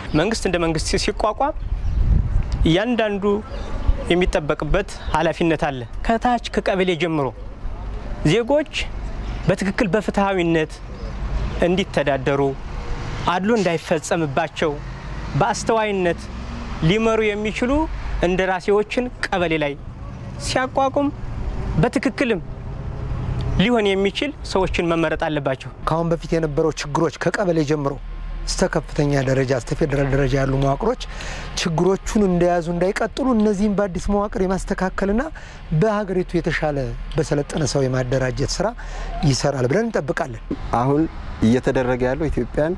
መንግስት እንደ መንግስት ሲቋቋም እያንዳንዱ የሚጠበቅበት ኃላፊነት አለ። ከታች ከቀበሌ ጀምሮ ዜጎች በትክክል በፍትሐዊነት እንዲተዳደሩ፣ አድሎ እንዳይፈጸምባቸው በአስተዋይነት ሊመሩ የሚችሉ እንደራሴዎችን ቀበሌ ላይ ሲያቋቁም በትክክልም ሊሆን የሚችል ሰዎችን መመረጥ አለባቸው። ከአሁን በፊት የነበረው ችግሮች ከቀበሌ ጀምሮ እስተ ከፍተኛ ደረጃ እስተ ፌዴራል ደረጃ ያሉ መዋቅሮች ችግሮቹን እንደያዙ እንዳይቀጥሉ እነዚህም በአዲስ መዋቅር የማስተካከልና በሀገሪቱ የተሻለ በሰለጠነ ሰው የማደራጀት ስራ ይሰራል ብለን እንጠብቃለን። አሁን እየተደረገ ያለው ኢትዮጵያን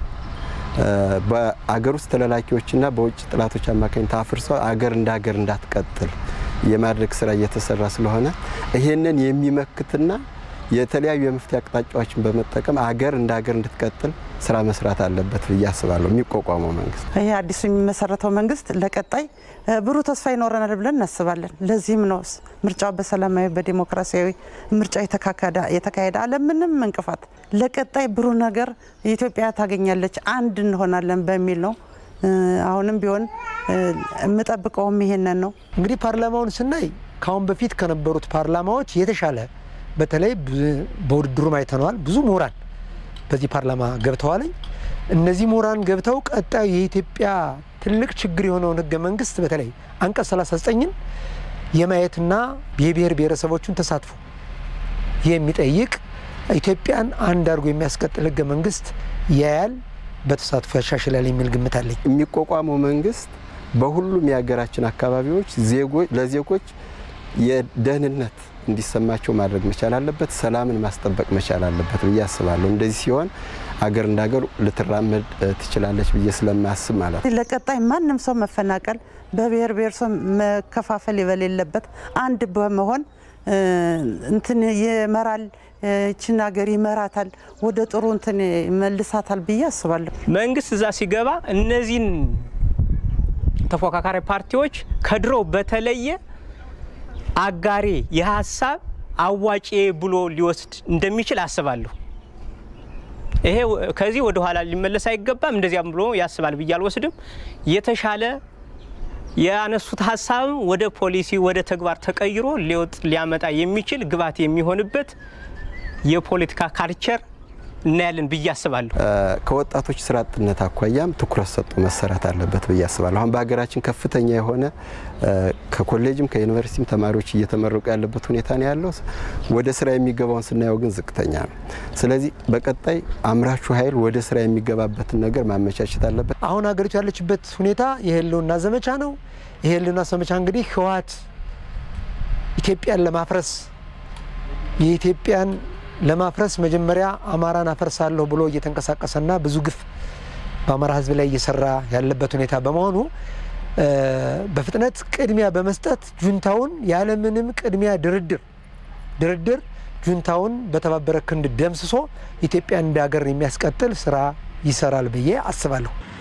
በአገር ውስጥ ተላላኪዎችና በውጭ ጥላቶች አማካኝነት አፍርሶ አገር እንደ ሀገር እንዳትቀጥል የማድረግ ስራ እየተሰራ ስለሆነ ይሄንን የሚመክትና የተለያዩ የመፍትሄ አቅጣጫዎችን በመጠቀም አገር እንደ ሀገር እንድትቀጥል ስራ መስራት አለበት ብዬ አስባለሁ። የሚቋቋመው መንግስት ይህ አዲሱ የሚመሰረተው መንግስት ለቀጣይ ብሩህ ተስፋ ይኖረናል ብለን እናስባለን። ለዚህም ነው ምርጫው በሰላማዊ በዲሞክራሲያዊ ምርጫ የተካሄደ አለምንም እንቅፋት ለቀጣይ ብሩህ ነገር ኢትዮጵያ ታገኛለች፣ አንድ እንሆናለን በሚል ነው። አሁንም ቢሆን የምጠብቀውም ይሄንን ነው። እንግዲህ ፓርላማውን ስናይ ከአሁን በፊት ከነበሩት ፓርላማዎች የተሻለ በተለይ በውድድሩም አይተነዋል። ብዙ ምሁራን በዚህ ፓርላማ ገብተዋለኝ። እነዚህ ምሁራን ገብተው ቀጣዩ የኢትዮጵያ ትልቅ ችግር የሆነውን ህገ መንግስት በተለይ አንቀጽ 39ን የማየትና የብሔር ብሔረሰቦቹን ተሳትፎ የሚጠይቅ ኢትዮጵያን አንድ አድርጎ የሚያስቀጥል ህገ መንግስት ያያል፣ በተሳትፎ ያሻሽላል የሚል ግምት አለኝ። የሚቋቋመው መንግስት በሁሉም የሀገራችን አካባቢዎች ለዜጎች የደህንነት እንዲሰማቸው ማድረግ መቻል አለበት። ሰላምን ማስጠበቅ መቻል አለበት ብዬ አስባለሁ። እንደዚህ ሲሆን አገር እንደ ሀገር ልትራመድ ትችላለች ብዬ ስለማስብ ማለት ነው። ለቀጣይ ማንም ሰው መፈናቀል፣ በብሔር ብሔረሰብ መከፋፈል የሌለበት አንድ በመሆን እንትን ይመራል፣ ይችን ሀገር ይመራታል፣ ወደ ጥሩ እንትን መልሳታል ብዬ አስባለሁ። መንግስት እዛ ሲገባ እነዚህን ተፎካካሪ ፓርቲዎች ከድሮው በተለየ አጋሪ የሀሳብ አዋጪ ብሎ ሊወስድ እንደሚችል አስባለሁ። ይሄ ከዚህ ወደ ኋላ ሊመለስ አይገባም። እንደዚያም ብሎ ያስባል ብዬ አልወስድም። የተሻለ ያነሱት ሀሳብም ወደ ፖሊሲ ወደ ተግባር ተቀይሮ ሊወጥ ሊያመጣ የሚችል ግብዓት የሚሆንበት የፖለቲካ ካልቸር እናያለን ብዬ አስባለሁ። ከወጣቶች ስራ አጥነት አኳያም ትኩረት ሰጥቶ መሰራት አለበት ብዬ አስባለሁ። አሁን በሀገራችን ከፍተኛ የሆነ ከኮሌጅም ከዩኒቨርሲቲም ተማሪዎች እየተመረቁ ያለበት ሁኔታ ነው ያለው። ወደ ስራ የሚገባውን ስናየው ግን ዝቅተኛ ነው። ስለዚህ በቀጣይ አምራቹ ኃይል ወደ ስራ የሚገባበትን ነገር ማመቻቸት አለበት። አሁን ሀገሪቱ ያለችበት ሁኔታ የህልውና ዘመቻ ነው። የህልውና ዘመቻ እንግዲህ ህወሓት ኢትዮጵያን ለማፍረስ የኢትዮጵያን ለማፍረስ መጀመሪያ አማራን አፈርሳለሁ ብሎ እየተንቀሳቀሰና ብዙ ግፍ በአማራ ህዝብ ላይ እየሰራ ያለበት ሁኔታ በመሆኑ በፍጥነት ቅድሚያ በመስጠት ጁንታውን ያለምንም ቅድሚያ ድርድር ድርድር ጁንታውን በተባበረ ክንድ ደምስሶ ኢትዮጵያን እንደ ሀገር የሚያስቀጥል ስራ ይሰራል ብዬ አስባለሁ።